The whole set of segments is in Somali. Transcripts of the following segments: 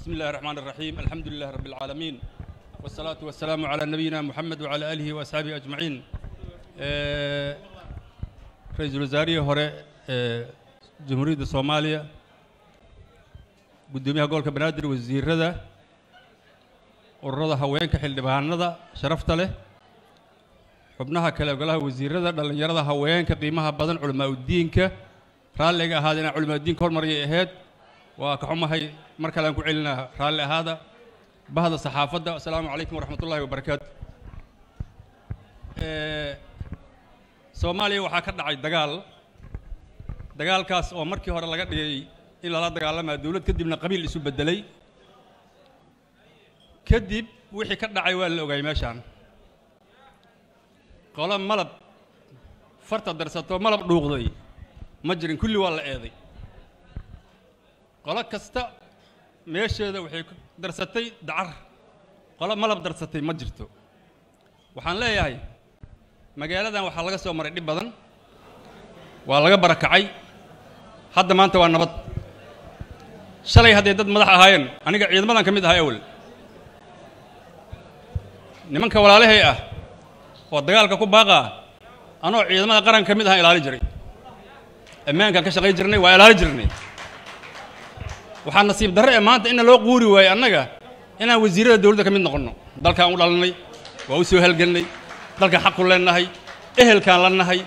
بسم الله الرحمن الرحيم الحمد لله رب العالمين والصلاة والسلام على نبينا محمد وعلى آله وأصحابه أجمعين آه، رئيس الوزراء هوري آه، جمهورية الصومالية قدوميها قولك بنادر وزير رضا ururada haweenka xildhibaanada sharafta leh xubnaha kale golaha wasiirada dhallinyarada haweenka qiimaha badan culamaa udiinka raalliga ahaada inaan culamaa udiinka hormariyay ahayd waa ka xumahay mar kale aan ku celinaa raalli ahaada bahda saxaafadda asalaamu calaykum waraxmat ullahi wabarakaatu soomaaliya waxaa ka dhacay dagaal dagaalkaas oo markii hore laga dhigay in lala dagaalamaa dowlad kadibna qabiil isu beddelay kadib wixii ka dhacay waa la ogaayay meeshaan qolo malab farta darsato malab dhuuqday ma jirin kulli waa la eeday qolo kasta meesheeda waxay ku darsatay dacar qolo malab darsatay ma jirto waxaan leeyahay magaaladan waxaa laga soo maray dhib badan waa laga barakacay hadda maanta waa nabad shalay hadday dad madax ahaayeen aniga ciidamadan ka mid ahay awel nimanka walaalahay ah oo dagaalka ku baaqaa anoo ciidamada qaran ka mid ahaan ilaali jiray ammaankaan ka shaqayn jirnay waa ilaali jirnay waxaa nasiib darre ee maanta inna loo quuri waaye annaga inaan wasiirada dowladda ka mid noqonno dalkaan u dhalanay waa u soo halgelnay dalkaan xaqu leenahay ehelkaan la nahay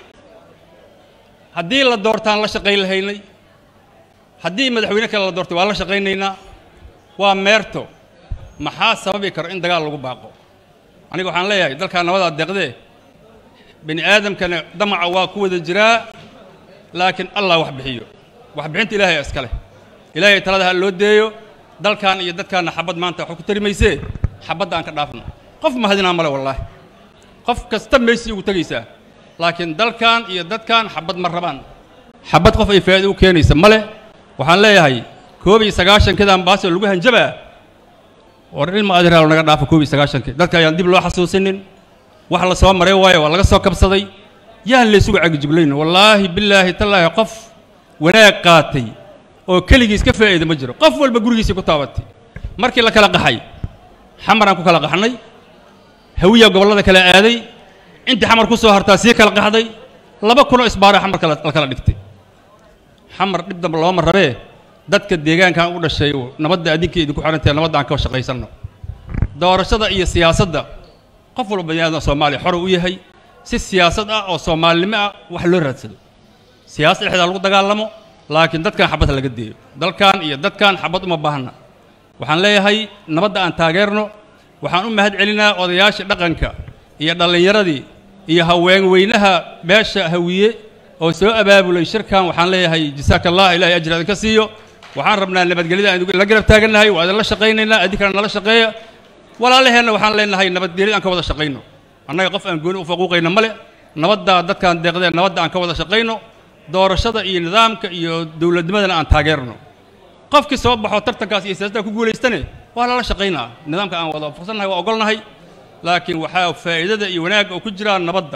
haddii la doortaan la shaqayn lahaynay haddii madaxweyne kale la doortay waa la shaqaynaynaa waa meerto maxaa sababi karo in dagaal lagu baaqo aniga waxaan leeyahay dalkaa nabadaa deeqdee bini aadamkana damaca waa ku wada jiraa laakiin allah wax bixiyo waxbixinta ilaahay iska leh ilaahay talada ha loo deeyo dalkan iyo dadkaana xabad maanta waxu ku tari maysee xabadda aan ka dhaafno qof mahadinaa male wallaahi qof kasta meysii ugu tegaysaa laakiin dalkan iyo dadkan xabad ma rabaan xabad qof ay faa'iido u keenaysa male waxaan leeyahay koob iyo sagaashankeedaan baasoo lagu hanjabaa war ilma adiraal naga dhaafa koob iyo sagaashankii dadka ayaan dib loo xasuusinin wax la soo maray waayo waa laga soo kabsaday yaan laysugu cagijiblayn wallaahi bilaahi tallaahi qof wanaag qaatay oo keligiis ka faa'iida ma jiro qof walba gurigiisii ku taabatay markii la kala qaxay xamaraan ku kala qaxnay hawiya gobollada kala aaday intii xamar ku soo hartaa sii kala qaxday laba kunoo isbaara xamarka la kala dhigtay xamar dhib damba looma rabee dadka deegaankan u dhashay nabadda adinka idinku xirantahe nabadda aan ka shaqaysanno doorashada iyo siyaasadda qof walba bani aadam soomaaliya xor u yahay si siyaasad ah oo soomaalinimo ah wax loo raadsado siyaasad dhexdaa lagu dagaalamo laakiin dadkan xabad laga deeyo dalkan iyo dadkan xabad uma baahna waxaan leeyahay nabadda aan taageerno waxaan u mahad celinaa odayaashii dhaqanka iyo dhallinyaradii iyo haween weynaha beesha hawiye oo soo abaabulay shirkan waxaan leeyahay jasaaka allah ilahay ajir idinka siiyo waxaan rabnaa nabadgelyada aan la garab taagannahay waa idinla shaqaynaynaa idinkana nala shaqeeya walaalaheenna waxaan leenahay nabadgelyada aan ka wada shaqayno annaga qof aan gooni u faquuqayno male nabaddaa dadkaan deeqdeen nabadda aan ka wada shaqayno doorashada iyo nidaamka iyo dowladnimadana aan taageerno qofkii soo baxo tartankaas iyo siyaasadda ku guulaystane waa lala shaqaynaa nidaamka aan wada waafaqsannahay waa ogolnahay laakiin waxaa faa'iidada iyo wanaagga oo ku jiraa nabadda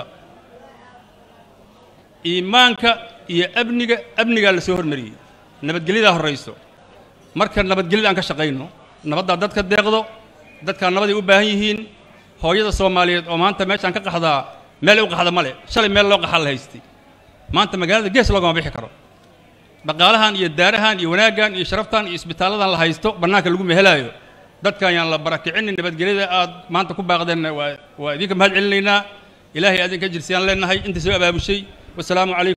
iimaanka iyo amniga amnigaa la soo hormariyey nabadgelyadaa horrayso marka nabadgelyada aan ka shaqayno nabaddaa dadka deeqdo dadkaan nabaday u baahan yihiin hooyada soomaaliyeed oo maanta meeshaan ka qaxdaa meel u qaxda male shalay meel loo qaxaa la haystay maanta magaalada gees loogama bixi karo dhaqaalahan iyo daarahan iyo wanaaggan iyo sharaftan iyo isbitaalladan la haysto bannaanka lagu mehelaayo dadkan yaan la barakicinin nabadgelyada aad maanta ku baaqdeenna waa waa idinka mahad celinaynaa ilaahay adinka jirsiyaan leenahay inta soo abaabushay wasalaamu calaykum